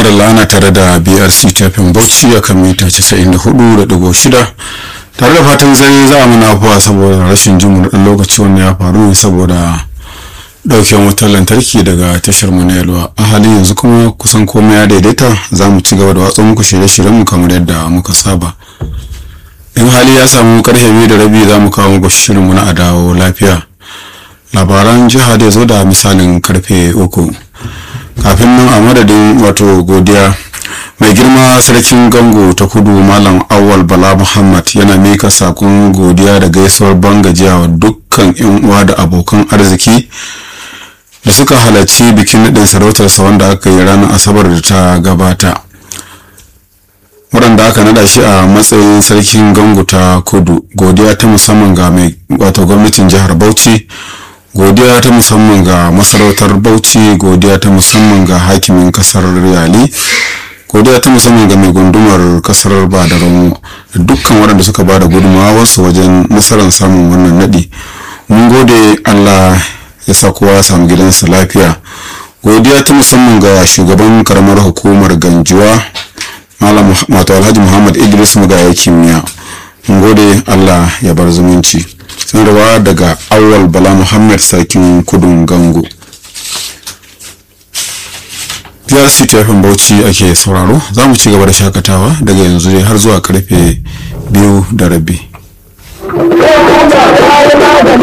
madalla ana tare da brc tafin bauchi a kan mita 94.6 tare da fatan zai za a muna afuwa saboda rashin jin ɗan lokaci wanda ya faru ne saboda ɗauken wutar lantarki daga tashar mu na yalwa a halin yanzu kuma kusan komai ya daidaita za mu ci gaba da watsa muku shirye-shiryen mu kamar yadda muka saba in hali ya samu karfe biyu da rabi za mu kawo muku shirin mu na adawo lafiya labaran jiha da zo da misalin karfe uku kafin nan a madadin wato godiya mai girma sarkin gango ta kudu malam awal bala muhammad yana mika sakon godiya da gaisuwar bangajiya wa dukkan yan uwa da abokan arziki da suka halarci bikin naɗin sarautarsa wanda aka yi ranar asabar da ta gabata waɗanda aka nada shi a matsayin sarkin gango ta kudu godiya ta musamman ga mai wato gwamnatin jihar bauchi godiya ta musamman ga masarautar bauchi godiya ta musamman ga hakimin kasar riyali godiya ta musamman ga mai gundumar kasar badaramo da dukkan waɗanda suka ba da gudunmawarsu wajen nasarar samun wannan naɗi mun gode allah ya sa kowa samu gidansa lafiya godiya ta musamman ga shugaban karamar hukumar ganjuwa malam wato alhaji muhammad idris mugaya kimiyya mun gode allah ya bar zumunci sanarwa daga awal bala muhammad sarkin kudun gango prc tafin bauchi ake sauraro za mu ci gaba da shakatawa daga yanzu dai har zuwa karfe biyu da rabi